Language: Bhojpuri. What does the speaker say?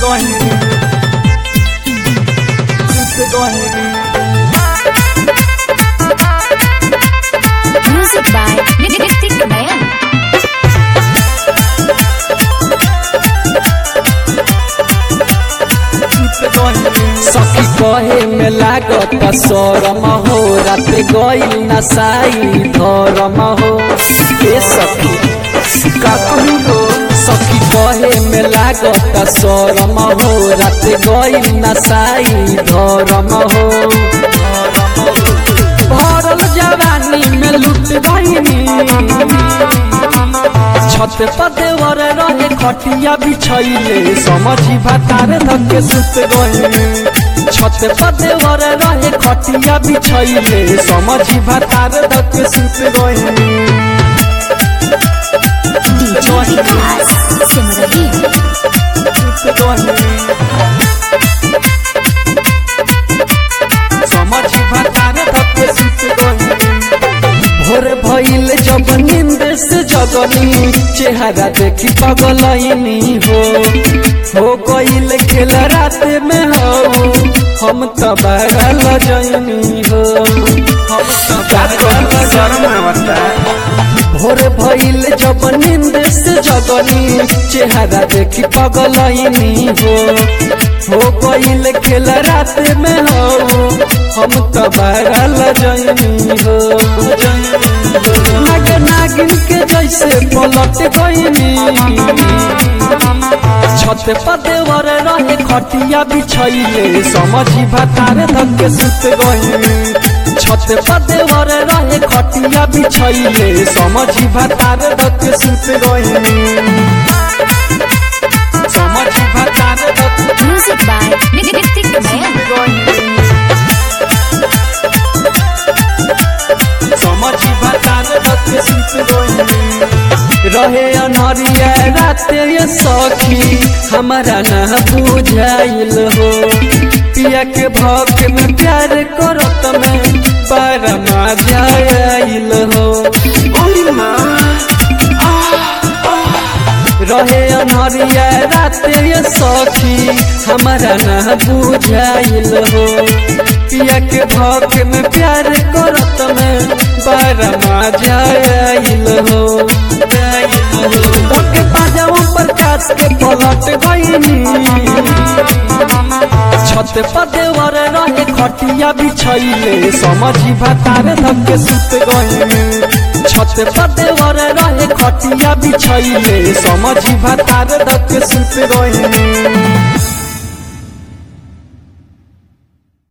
gonna Super gonna Music by Nitik Nayan. सखी कहे में लागत शरम हो रात गई नसाई धरम हो ए सखी का कहू हो सखी कहे में लागत शरम हो रात गई नसाई धरम हो भरल जवानी में लुट गईनी छत पर देवर रहे खटिया बिछैले समझी भातार धके सुत गईनी छत पर देवर रहे खटिया बिछैले समझी भातार धके सुत गईनी DJ Vikas Simrahi. सुत गईनी समझी भातार धके सुत गईनी भोर भइल जब नींद से जगनी चेहरा देखी पगलैनी हो हो गइल खेल रात में हो हम तो बड़ा लजनी हो हम तो बड़ा लजनी भोर भइल जब नींद से जगनी चेहरा देखी पगलैनी हो हो गइल खेल रात में हो हम तो बड़ा लजनी हो नाग नागिन के जैसे पलट गईनी छत पर देवर रहे खटिया बिछैले समझी भातार धके सुत गईनी छत पर देवर रहे खटिया बिछैले समझी भातार धके सुत गईनी समझी भातार धके Music by Nitik Nayan. समझी बतान रखे सुत गईनी रहे अनरिया रात ये सखी हमारा ना बुझाइल हो पिया के भक में प्यार करत में पर मजा आइल हो रहे अनरिया रात ये सखी हमारा ना बुझाइल हो पिया के भक में प्यार करत में बड़ा मजा आइल हो के पाजाओ पर काट के पलट गईनी छत पर देवर रहे खटिया बिछैले समझी भातार धके सुत गईनी छत पर देवर रहे खटिया बिछैले समझी भातार धके सुत गईनी